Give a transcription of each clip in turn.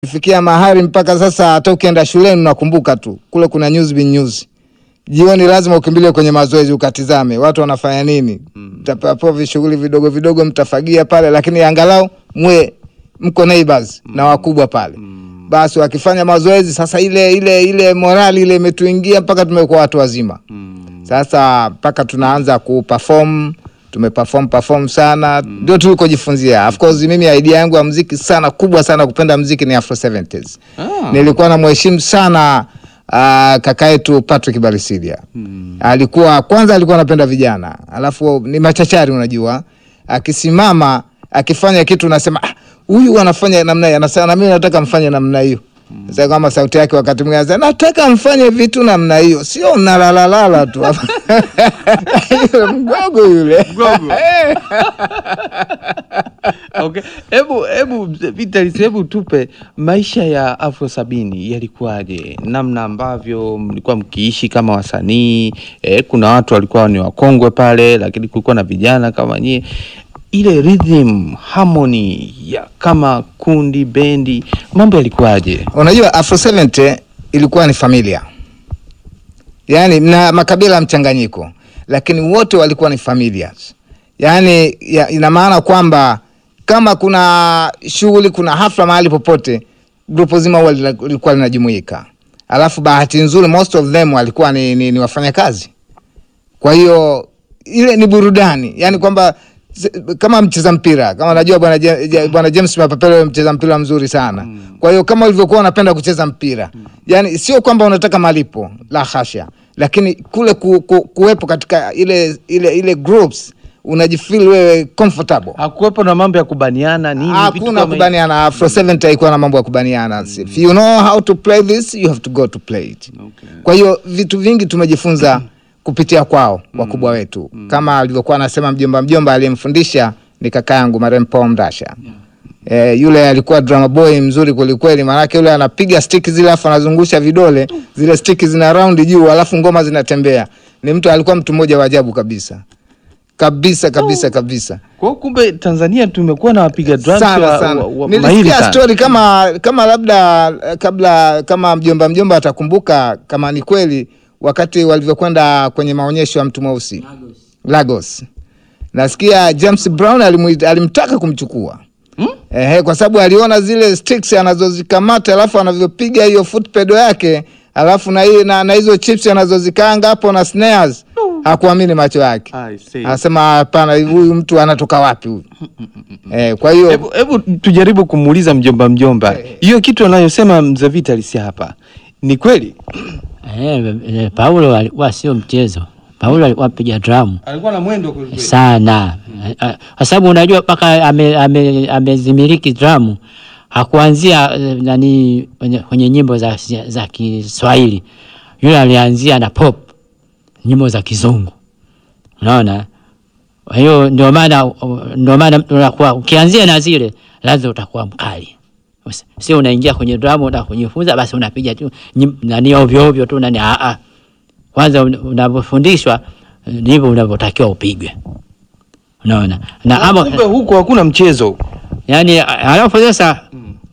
Fikia mahali mpaka sasa hata ukienda shuleni unakumbuka tu kule kuna news bin news. Jioni lazima ukimbilie kwenye mazoezi ukatizame watu wanafanya nini. Mtapewa vishughuli vidogo vidogo mtafagia pale, lakini angalau mwe mko neighbors na wakubwa pale. Basi wakifanya mazoezi sasa, ile ile ile morali ile imetuingia mpaka tumekuwa watu wazima. Sasa mpaka tunaanza kuperform tumeperform perform sana, ndio tulikojifunzia. Of course mimi idea yangu ya muziki sana kubwa sana kupenda muziki ni Afro 70s. Ah. Nilikuwa na mheshimu sana uh, kaka yetu Patrick Barisidia. Alikuwa kwanza alikuwa anapenda vijana, alafu ni machachari, unajua, akisimama akifanya kitu unasema "Ah, huyu anafanya namna hii, anasema na mimi nataka mfanye namna hiyo. Sasa kama sauti yake wakati mwingine anasema nataka mfanye vitu namna hiyo, sio mnalalalala tu Yule mgogo yule Mgogo. Okay. Hebu hebu Vitalis, hebu tupe maisha ya Afro sabini yalikuwaje, namna ambavyo mlikuwa mkiishi kama wasanii eh, kuna watu walikuwa ni wakongwe pale, lakini kulikuwa na vijana kama nyie, ile rhythm harmony ya kama kundi bendi, mambo yalikuwaje? Unajua Afro 70 ilikuwa ni familia, yaani na makabila mchanganyiko, lakini wote walikuwa ni familias. Yaani ya, ina maana kwamba kama kuna shughuli, kuna hafla mahali popote, grupu zima huwa lina- lilikuwa linajumuika. Alafu bahati nzuri most of them walikuwa ni, ni, ni wafanyakazi kwa hiyo ile ni burudani, yani kwamba z- kama mcheza mpira kama najua bwana Je- Je- bwana James Mapapelo mcheza mpira mzuri sana. Kwa hiyo kama ulivyokuwa unapenda kucheza mpira, yani sio kwamba unataka malipo, la hasha, lakini kule ku, ku, kuwepo katika ile ile ile groups unajifeel wewe comfortable. Hakuwepo na mambo ya kubaniana nini, vitu Hakuna kama hivi? kubaniana. Afro 70 haikuwa na mambo ya kubaniana. If you know how to play this, you have to go to play it. Okay. Kwa hiyo vitu vingi tumejifunza kupitia kwao wakubwa wetu, kama alivyokuwa anasema mjomba mjomba aliyemfundisha ni kaka yangu marehemu Paul Mrasha. Eh, yule alikuwa drama boy mzuri kwelikweli, maanake yule anapiga stick zile alafu anazungusha vidole zile stick zina round juu alafu ngoma zinatembea. Ni mtu alikuwa mtu mmoja wa ajabu kabisa kabisa kabisa kabisa Kwa hiyo kumbe Tanzania tumekuwa na wapiga drums sana wa, sana. wa, wa, mahiri Nilisikia sana. story kama kama labda eh, kabla kama mjomba mjomba atakumbuka kama ni kweli, wakati walivyokwenda kwenye maonyesho ya mtu mweusi Lagos, nasikia James Brown alimuita, alimtaka kumchukua Hmm? Ehe, kwa sababu aliona zile sticks anazozikamata alafu anavyopiga hiyo foot pedal yake alafu na, hii- na, na hizo chips anazozikaanga hapo na snares, hakuamini macho yake. I see. Anasema hapana, huyu mtu anatoka wapi huyu? Eh, kwa hiyo Hebu hebu tujaribu kumuuliza mjomba mjomba, hiyo kitu anayosema mzee Vitalis hapa ni kweli? Eh, eh, Paulo alikuwa sio mchezo. Paulo alikuwa mpiga drum Alikuwa na mwendo kweli kweli. sana, Eh, eh, kwa sababu unajua mpaka ame- ame- amezimiliki drum hakuanzia eh, nani kwenye, kwenye nyimbo za, za Kiswahili. Yule alianzia na pop, nyimbo za Kizungu, unaona. Kwa hiyo ndio maana ndio maana mtu unakuwa ukianzia na zile lazima utakuwa mkali, Usi- sio unaingia kwenye drum unataka kujifunza basi unapiga tu nyim- nani ovyo ovyo tu nani. a a kwanza un- unavyofundishwa eh, ndivyo unavyotakiwa upigwe, unaona na ama Kumbe huko hakuna mchezo. yani, alafu sasa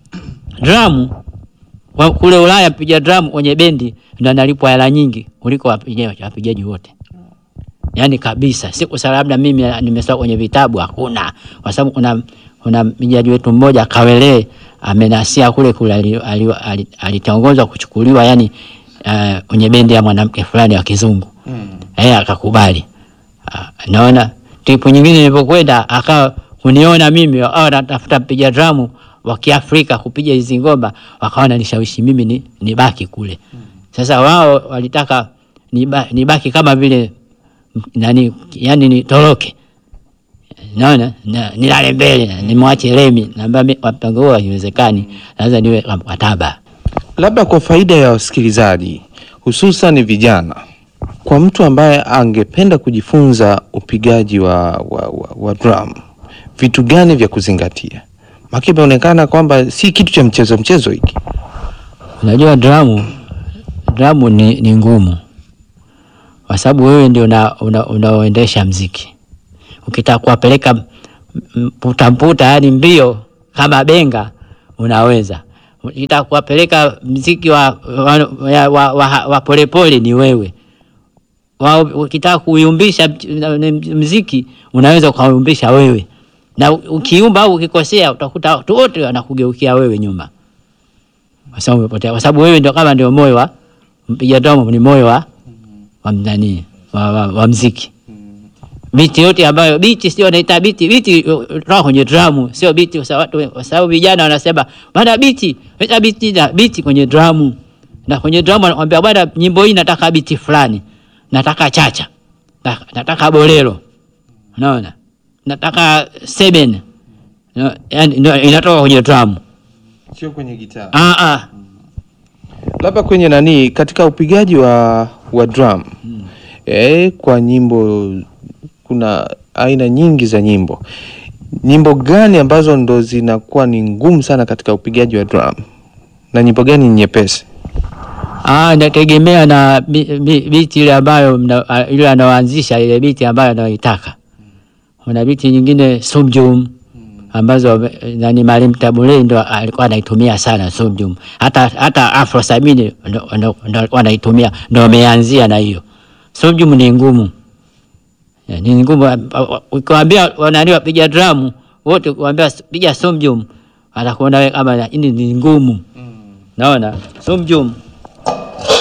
drum wa- kule Ulaya mpiga drum kwenye bendi ndo analipwa hela nyingi kuliko wapigaji wapigaji wote, yani kabisa. Siku sa labda mimi nimesoma kwenye vitabu, hakuna, kwa sababu kuna kuna mpigaji wetu mmoja Kawelee amenasia kule kule, ali- ali- ali- alitongozwa kuchukuliwa yani uh, kwenye bendi ya mwanamke fulani wa kizungu yeye akakubali. Ah, naona tipu nyingine nilipokwenda akawa kuniona mimi au natafuta mpiga dramu wa Kiafrika kupiga hizi ngoma, wakawa nishawishi mimi ni nibaki kule. Sasa wao walitaka niba, nibaki kama vile m- nani, yani nitoroke, naona na, nilale mbele nimwache Lemi, naambia mi- mpango huo haiwezekani, lazima niwe kwa mkataba. Labda kwa faida ya wasikilizaji, hususan vijana, kwa mtu ambaye angependa kujifunza upigaji wa, wa, wa, wa drum, vitu gani vya kuzingatia? Maana imeonekana kwamba si kitu cha mchezo mchezo hiki. Unajua dramu dramu ni, ni ngumu kwa sababu wewe ndio una, una, unaoendesha mziki. Ukitaka kuwapeleka m- m- mputa mputa, yani mbio kama benga, unaweza ukitaka kuwapeleka mziki wa wa, wa, wa, wa, wa polepole ni wewe wa, ukitaka kuyumbisha mch- mziki unaweza ukaumbisha wewe, na ukiumba au ukikosea utakuta watu wote wanakugeukia wewe nyuma, kwa sababu umepotea, kwa sababu wewe ndio kama ndio moyo wa mpiga domo, ni moyo wa wa mnani wa, wa, wa mziki biti yote ambayo biti sio naita biti biti uh, toka kwenye dramu sio biti kwa sababu watu- kwa sababu vijana wanasema bwana biti weka biti na biti kwenye dramu na kwenye dramu anakuambia bwana nyimbo hii nataka biti fulani nataka chacha na- nataka bolero unaona nataka seven no, yani ndio inatoka kwenye dramu sio kwenye gitaa ah ah labda kwenye nani katika upigaji wa wa drum eh, kwa nyimbo kuna aina nyingi za nyimbo nyimbo gani ambazo ndo zinakuwa ni ngumu sana katika upigaji wa drum na nyimbo gani ni nyepesi Ah, inategemea na bi- bi- biti ile ambayo mna- ah, ile anaoanzisha ile biti ambayo anaoitaka. Kuna biti nyingine sumjum ambazo eh, nani Maalim Tabule ndo alikuwa anaitumia sana sumjum. Hata hata Afro Sabini ndo ndo- ndo alikuwa anaitumia ndo ameanzia na hiyo. Sumjum ni ngumu. Eh, Ni ngumu ah, ah, ukiwaambia wanani wapiga drum wote kuambia piga sumjum atakuona wewe kama hii ni ngumu. Naona sumjum